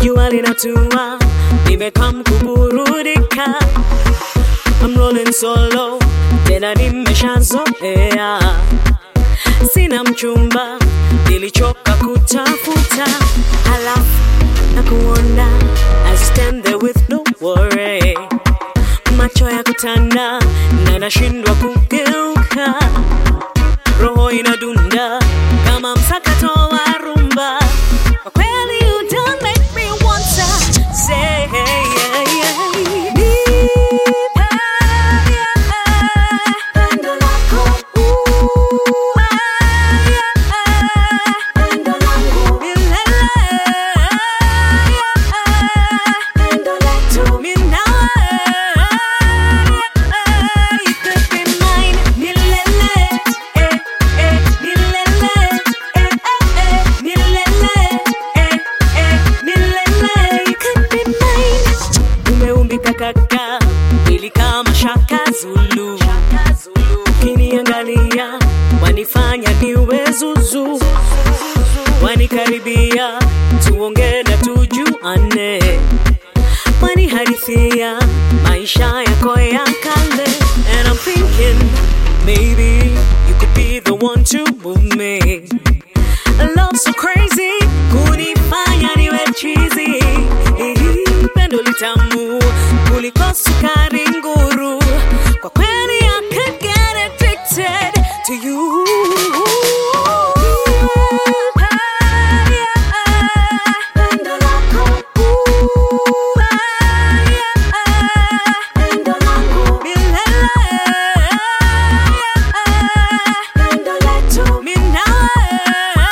jua linatua, nimekam kuburudika. I'm rolling solo, tena nimeshazoea. Sina mchumba, nilichoka kutafuta, halafu na kuona as you stand there with no worry, macho ya kutanda na nashindwa kugeuka, roho inadunda kama msakato wa rumba. Kwa kweli you don't make me want to say pendo lako pendo langu pendo letu mimi nawe you could be mine milele eh eh milele eh eh eh milele eh eh milele you could be mine umeumbika kaka ili kama shaka zulu ukiniangalia wanifanya niwe zuzu wanikaribia tuongee na tujuane wanihadithia maisha yako ya kale and I'm thinking maybe you could be the one to move me a love so crazy kunifanya niwe chizi pendo litamu kuliko sukari nguru kwa kweli I could get addicted to you Pendo lako, pendo langu milele, pendo letu mimi nawe,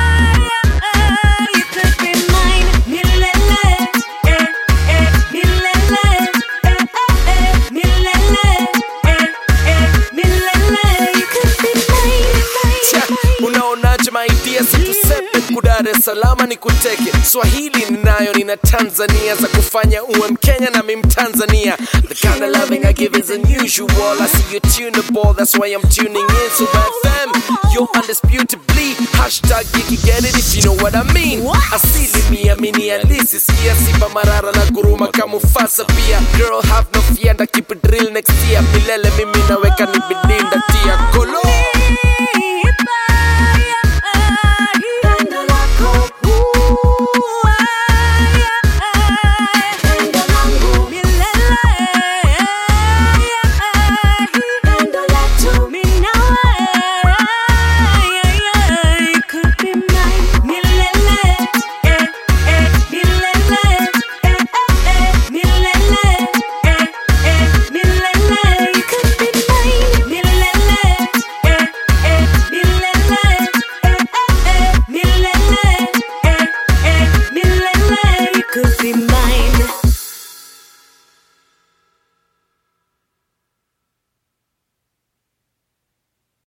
you could be mine milele, eh eh milele, eh eh eh milele, eh eh milele, you could be Cha, mine, mine. unaonaje maidia situsepe kudare salama ni kuteke swahili ninayo nina tanzania za kufanya uwe mkenya na mi mtanzania the kind of loving i give is unusual i see you tune the ball that's why i'm tuning in so fm you're undisputably hashtag you can get it if you know what i mean asili mia mini alisi sia sipa marara na guruma kamufasa pia girl have no fear and I keep it real next year milele mimi naweka ni